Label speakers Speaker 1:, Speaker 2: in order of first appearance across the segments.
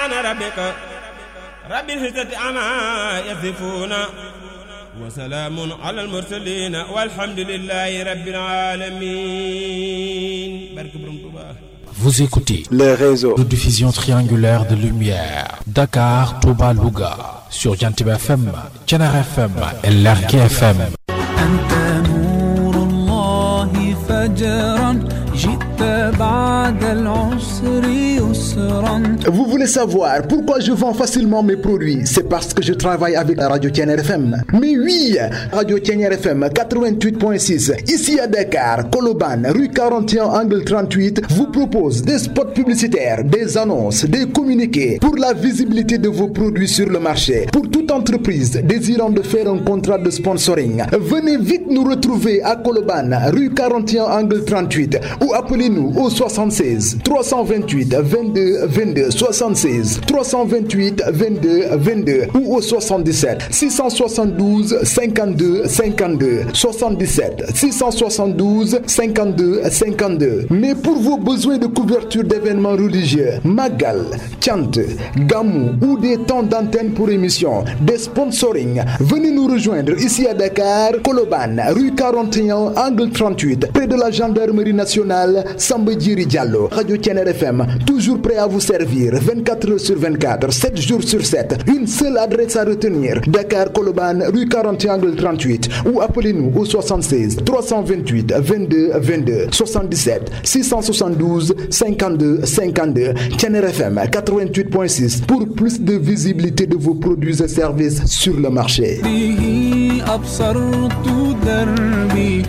Speaker 1: ربك رب العزة عما يصفون وسلام على المرسلين والحمد لله رب العالمين بارك برم
Speaker 2: Vous écoutez
Speaker 3: les réseaux
Speaker 2: de diffusion triangulaire de lumière Dakar, Touba, Louga sur Jantib FM, Thiénare FM et Lergui FM.
Speaker 4: أنت نور الله فجرا جئت بعد العسر يسرا
Speaker 3: Vous voulez savoir pourquoi je vends facilement mes produits C'est parce que je travaille avec la Radio Tienner FM. Mais oui, Radio Tienner FM 88.6, ici à Dakar, Koloban, rue 41, angle 38, vous propose des spots publicitaires, des annonces, des communiqués pour la visibilité de vos produits sur le marché. Pour toute entreprise désirant de faire un contrat de sponsoring, venez vite nous retrouver à Koloban, rue 41, angle 38 ou appelez-nous au 76 328 22 22 76 328 22 22 ou au 77 672 52 52 77 672 52 52 mais pour vos besoins de couverture d'événements religieux Magal, Chant, Gamou ou des temps d'antenne pour émission des sponsoring venez nous rejoindre ici à Dakar Koloban rue 41 angle 38 près de la gendarmerie nationale Samba Djiri Diallo Radio Tienner FM toujours prêt à vous servir 24 heures sur 24 7 jours sur 7 une seule adresse à retenir Dakar Koloban rue 41 angle 38 ou appelez-nous au 76 328 22 22 77 672 52 52 Tienner FM 88.6 pour plus de visibilité de vos produits et services sur le marché
Speaker 4: به أبصرت دربي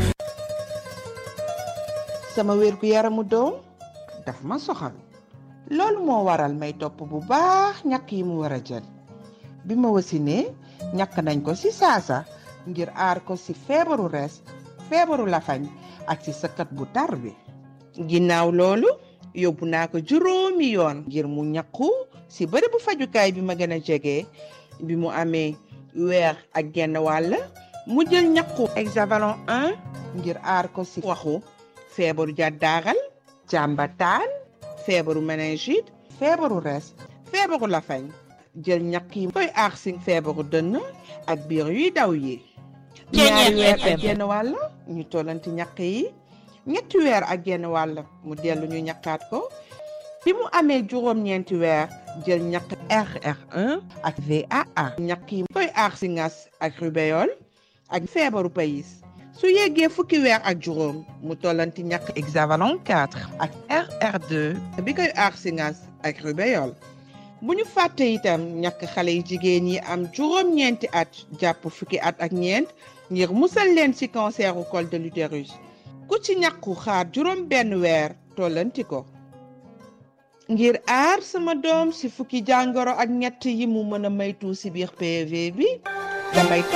Speaker 5: sama wér gu yaramu doom daf ma soxal loolu moo waral may topp bu baax ñàkk yi mu war a jël bi ma wasinee ñàkk nañ ko ci saasa ngir aar ko ci feebaru rees feebaru lafañ ak ci sëkkat bu tar bi ginnaaw loolu yóbbu naa ko juróomi yoon ngir mu ñàkku ci bërëbu fajukaay bi ma gën a jege bi mu amee weer ak genn wàll mu jël ñàkku hexavalon 1 ngir aar ko ci waxu feebaru jàddaaral jàmbataan feebaru méningite feebaru res feebaru lafañ jël ñàkk yi koy aar si feebaru dënn ak biir yuy daw yi ñaari weer ak genn wàll ñu tollanti ñàkk yi ñetti weer ak genn wàll mu dellu ñu ñàkkaat ko bi mu amee juróom-ñeenti weer jël ñàkk RR1 ak VAA ñàkk yi koy aar si ngas ak rubéole ak feebaru payis su yeggee fukki weer ak juróom mu tollanti ñàkk hexavalon 4 ak RR2 bi koy aar si ngas ak rubéole bu ñu fàtte itam ñàkk xale yi jigéen yi am juróom-ñeenti at jàpp fukki at ak ñeent ngir musal leen ci canceru col de l'utérus ku ci ñàkku xaar juróom benn weer tollanti ko ngir aar sama doom ci fukki jàngoro ak ñett yi mu mën a maytu ci biir PV bi damay